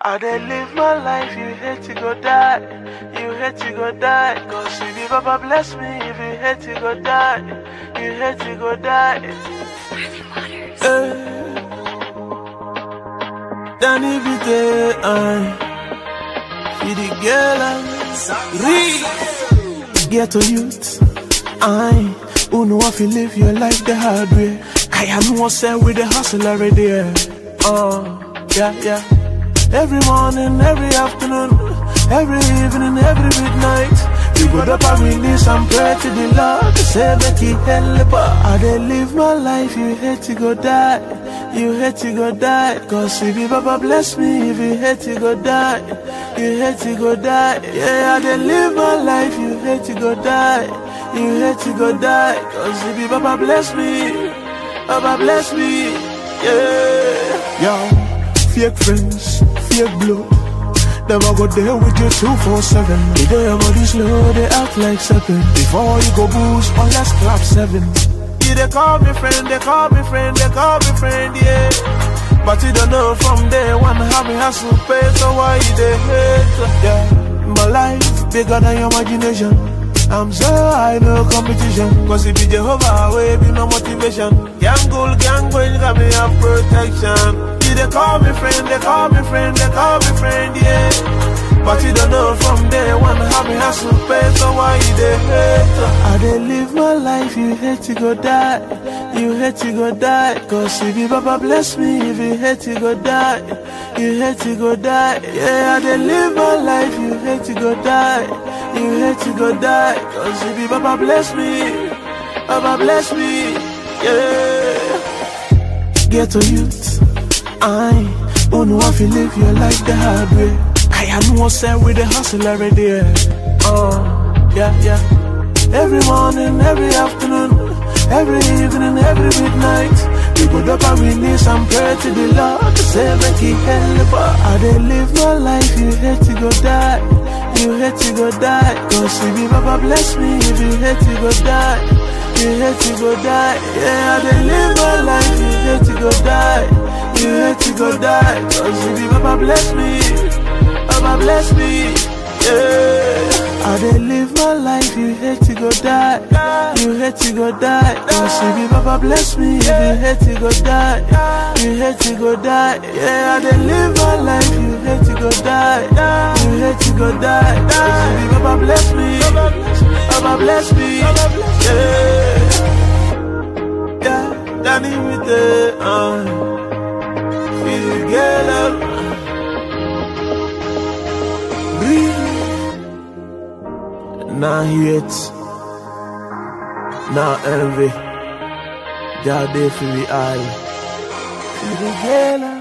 I dey live my life, you hate to go die. You hate to go die. Cause if you Baba bless me, if you hate to go die, you hate to go die. Eh. Danny Vite, I feed the girl and read. Get to youth, I who know if you live your life the hard way. I am one set with the hustle already. Yeah. Uh, yeah, yeah. Every morning, every afternoon, every evening, every midnight. We go up and release and pray to the Lord to say make He help us. I dey live my life, you hate to go die, you hate to go die. Cause if you Baba bless me, if you hate to go die, you hate to go die. Yeah, I dey live my life, you hate to go die, you hate to go die. Cause if you Baba bless me, Baba bless me, yeah. Yo, fake friends, fake blood. Them I go there with you 247. They do your body slow, they act like seven. Before you go boost, on let's clap seven. Yeah, they call me friend, they call me friend, they call me friend, yeah. But you don't know from day one how me hustle pay, so why you they hate? Yeah, my life bigger than your imagination. I'm so high, no competition. Cause it be Jehovah, way be no motivation. Gang goal, gang boy, got me have protection. Yeah, they call me friend, they call me friend, they call me friend, yeah. But you don't know from day one how me hustle pay, so why you they hate? I dey live my life, you hate to go die, you hate to go die. Cause if you Baba bless me, if you hate to go die, you hate to go die. Yeah, I dey live my life, you hate to go die, you hate to go die. Cause if you Baba bless me, Baba bless me, yeah. Get to youth. I who know if you live your life the hard way. I am one set with the hustle already. Yeah. Uh, yeah, yeah. Every morning, every afternoon, every evening, every midnight. We go up and release and pray to the Lord to say make He help us. I dey live my life, you hate to go die, you hate to go die. Cause if you Baba bless me, if you hate to go die, you hate to go die. Yeah, I dey live my life, you hate to go die. You hate to go die Cause if you Baba bless me Baba bless me Yeah I dey live my life You hate to go die You hate to go die Cause if you Baba bless me If you hate to go die You hate to go die Yeah I dey live my life You hate to go die You hate to go die Cause if you Baba bless me Baba bless me Yeah Yeah Danny with the uh feel girl up. Breathe. Now hate, now envy. God there for me all. Feel the girl up.